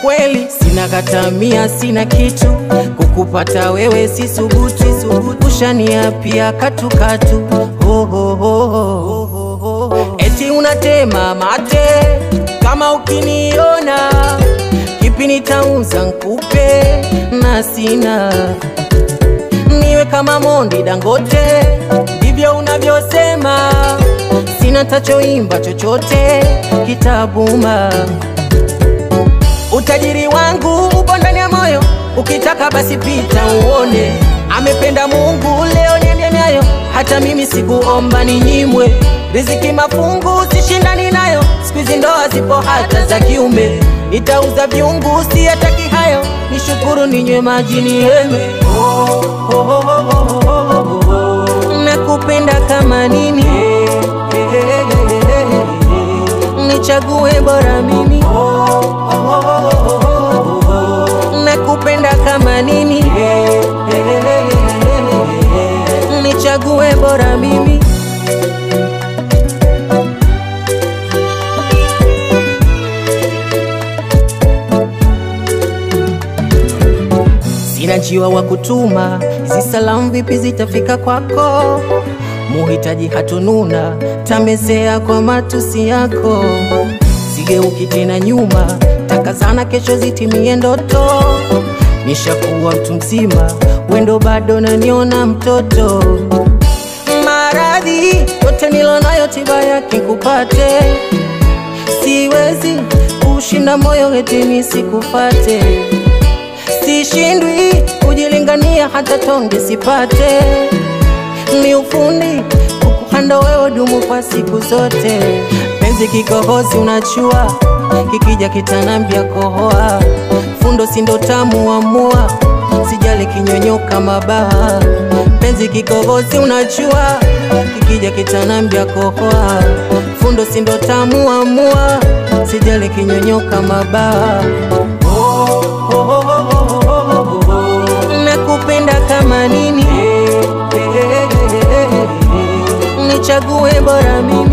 kweli, sina katamia, sina kitu kukupata wewe, si subuti subuti, ushaniapia katukatu oh, oh, oh, oh, oh. Eti unatema mate kama ukiniona, kipi nitauza nkupe na sina niwe kama Mondi Dangote, ndivyo unavyosema. Sina tachoimba chochote kitabuma. Utajiri wangu upo ndani ya moyo, ukitaka basi pita uone. Amependa Mungu, leo niende nayo, hata mimi sikuomba ninyimwe. Riziki mafungu sishindani nayo, siku hizi ndoa zipo hata za kiume. Nitauza vyungu, siyataki hayo, nishukuru ninywe maji nieme. Oh, oh, oh, oh, oh, oh, oh. Nakupenda kama nini, nichague bora mimi. Nakupenda kama nini, nichague bora mimi. Sina njiwa wa kutuma, hizi salamu vipi zitafika kwako? Muhitaji hatununa, tamezea kwa matusi yako. Sigeuki tena nyuma, takazana kesho zitimie ndoto. Nishakuwa mtu mzima, wendo bado naniona mtoto. Maradhi yote nilonayo, tiba yake kupate. Siwezi kushinda moyo eti nisikufate sishindwi kujilingania hata tonge sipate. Ni ufundi kukuhanda wewe dumu kwa siku zote. Penzi kikohozi unachua, kikija kitanambia kohoa. Fundo sindo tamu amua, sijali kinyonyoka mabawa. Penzi kikohozi unachua, kikija kitanambia kohoa. Fundo sindo tamu amua, sijali kinyonyoka mabawa. Oh, oh, oh, oh, oh, oh. Nakupenda kama nini, nichague bora mimi.